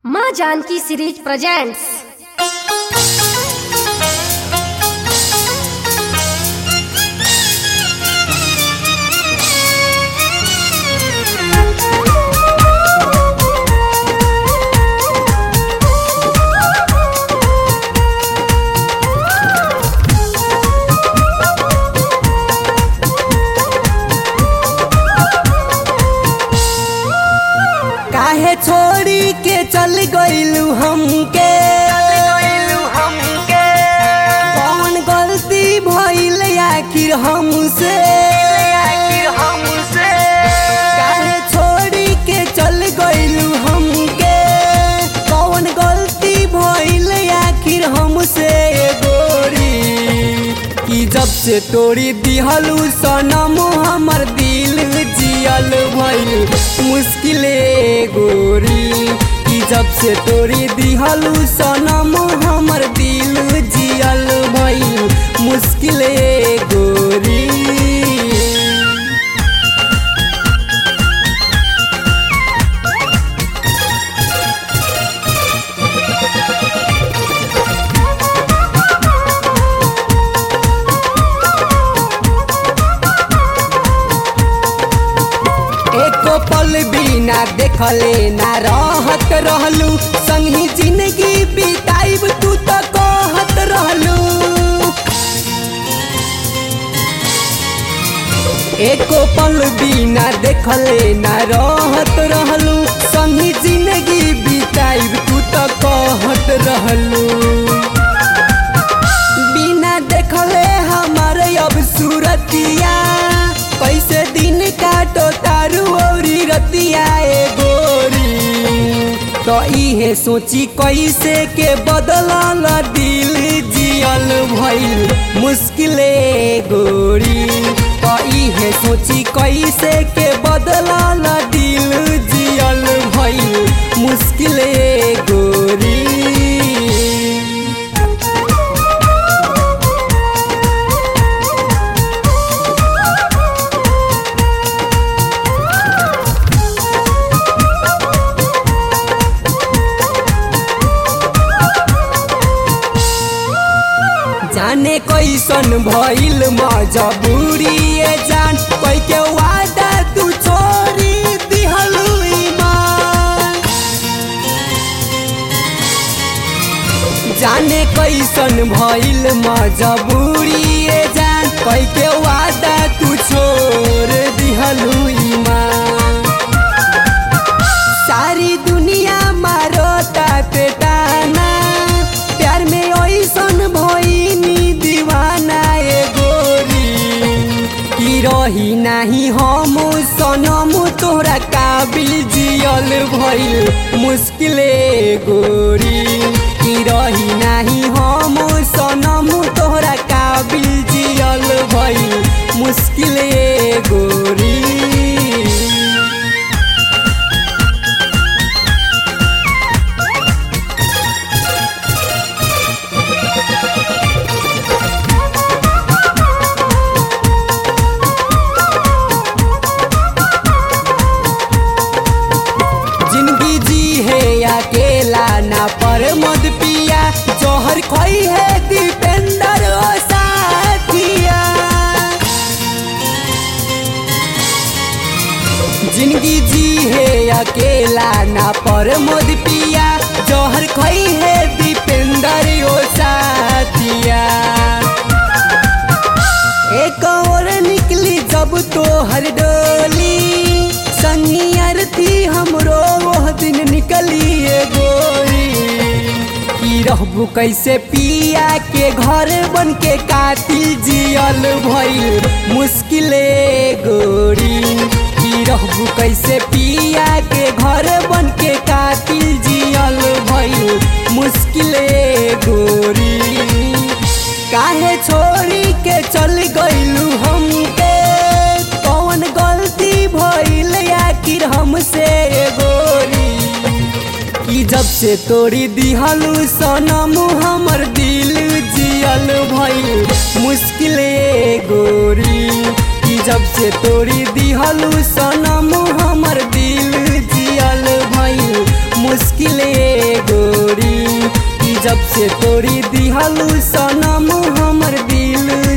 माँ Janaki series presents काहे छोड़ी के चल गइलू हमके कौन गलती भइल आखिर हमसे काहे छोड़ी के चल गइलू हमके कौन गलती भइल आखिर हमसे गोरी कि जब से तोड़ी दिहलू सनम हमर दिल जियल भइल मुश्किले गोरी कि जब से तोड़ी दिहलू सनम हमर दिल जियल भइल मुश्किले गोरी एको पल बिना देखले ना रहत रहलू संगी जिंदगी बिताइब तू तो कहत रहलू एको पल बिना देखले ना रहत रहलू संगी जिंदगी बिताइब तू तो कहत रहलू बिना देखले हमारे अब सूरतिया कैसे दिन काटो तारू औरी रतिया ए गोरी तो इहे सोची कैसे के बदलल दिल जियल भइल मुश्किले गोरी तो इहे सोची कैसे के बदलल दिल जियल भइल मुश्किले गोरी जाने कैसन भइल मजबूरी ए जान कोई के वादा तू छोड़ी दिहलू ईमान जाने कैसन भइल मजबूरी ए जान कोई के वादा तू छोड़ दिहलू ईमान सारी दुनिया मारो ताते ताना प्यार में ऐसन भइनी दीवाना ए गोरी की रही नाही हम सनम तोहरा काबिल जियल भइल मुश्किले गोरी की रही नाही हम सनम तोहरा काबिल जियल भइल मुश्किले गोरी जिंदगी जी है अकेला ना पर मद पिया जोहर खोई है दीपेंद्र ओ साथिया जिंदगी जी है अकेला ना पर मद पिया जोहर खोई है दीपेंद्र ओ साथिया एक और निकली जब तो हर डोली संगी अरती हमरो वह दिन निकली ए गोरी की रहबू कैसे पिया के घर बन के कातिल जियल भइल मुश्किले गोरी की रहबू कैसे पिया के घर बन के कातिल जियल भइल मुश्किले गोरी काहे छोड़ी के चल गइलू हमके कौन गलती भइल आखिर हमसे गोरी कि जब से तोड़ी दिहलू सनम हमर दिल जियल भइल मुश्किले गोरी कि जब से तोड़ी दिहलू सनम हमर दिल जियल भइल मुश्किले जब से तोड़ी दिहलू सनम हमर दिल